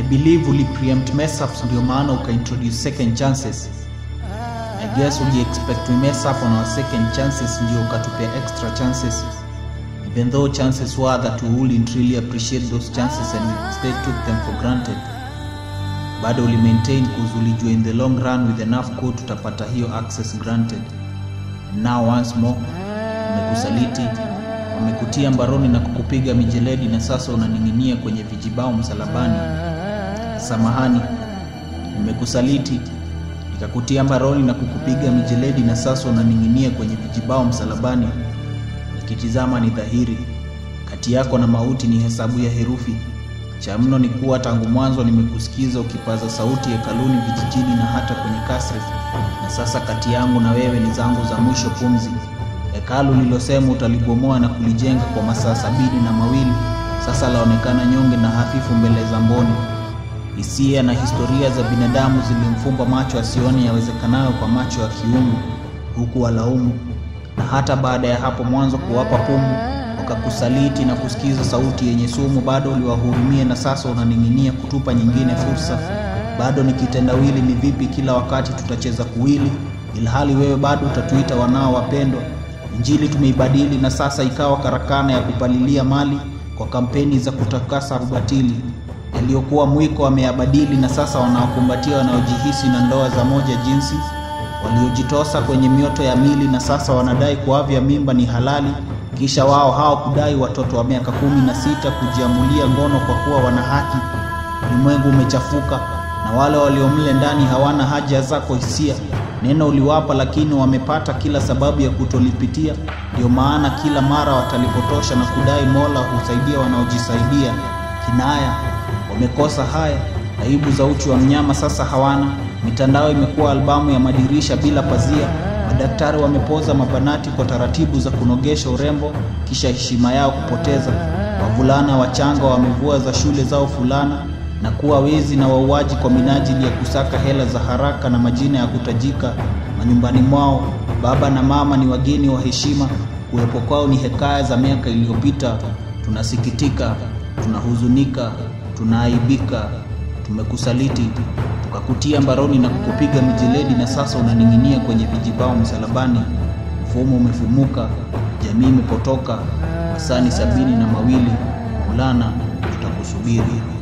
believe uli preempt mess ups ndio maana uka introduce second chances I guess uli expect we mess up on our second chances ndio ukatupea extra chances even though chances were that we wouldn't really appreciate those chances and we instead took them for granted bado uli maintain cause ulijua in the long run with enough code tutapata hiyo access granted and now once more wamekusaliti wamekutia mbaroni na kukupiga mijeledi na sasa unaning'inia kwenye vijibao msalabani samahani nimekusaliti nikakutia mbaroni na kukupiga mijeledi na sasa unaning'inia kwenye vijibao msalabani nikitizama ni dhahiri kati yako na mauti ni hesabu ya herufi cha mno ni kuwa tangu mwanzo nimekusikiza ukipaza sauti hekaluni vijijini na hata kwenye kasri na sasa kati yangu na wewe ni zangu za mwisho pumzi hekalu lilosema utalibomoa na kulijenga kwa masaa sabini na mawili sasa laonekana nyonge na hafifu mbele za mboni hisia na historia za binadamu zilimfumba macho asione yawezekanayo kwa macho ya kiungu huku walaumu na hata baada ya hapo mwanzo kuwapa pumu wakakusaliti na kusikiza sauti yenye sumu bado uliwahurumia na sasa unaning'inia kutupa nyingine fursa bado ni kitendawili ni vipi kila wakati tutacheza kuwili ilhali wewe bado utatuita wanao wapendwa injili tumeibadili na sasa ikawa karakana ya kupalilia mali kwa kampeni za kutakasa ubatili yaliyokuwa mwiko wameyabadili na sasa wanawakumbatia wanaojihisi na ndoa za moja jinsi waliojitosa kwenye mioto ya mili na sasa wanadai kuavya mimba ni halali kisha wao hao kudai watoto wa miaka kumi na sita kujiamulia ngono kwa kuwa wana haki ulimwengu umechafuka na wale waliomle ndani hawana haja zako hisia neno uliwapa lakini wamepata kila sababu ya kutolipitia ndio maana kila mara watalipotosha na kudai mola husaidia wanaojisaidia kinaya wamekosa haya aibu za uchi wa mnyama sasa hawana mitandao imekuwa albamu ya madirisha bila pazia madaktari wamepoza mabanati kwa taratibu za kunogesha urembo kisha heshima yao kupoteza wavulana wachanga wamevua za shule zao fulana na kuwa wezi na wauaji kwa minajili ya kusaka hela za haraka na majina ya kutajika manyumbani mwao baba na mama ni wageni wa heshima kuwepo kwao ni hekaya za miaka iliyopita tunasikitika tunahuzunika tunaaibika tumekusaliti tukakutia mbaroni na kukupiga mijeledi na sasa unaning'inia kwenye vijibao msalabani mfumo umefumuka jamii imepotoka masani sabini na mawili mulana tutakusubiri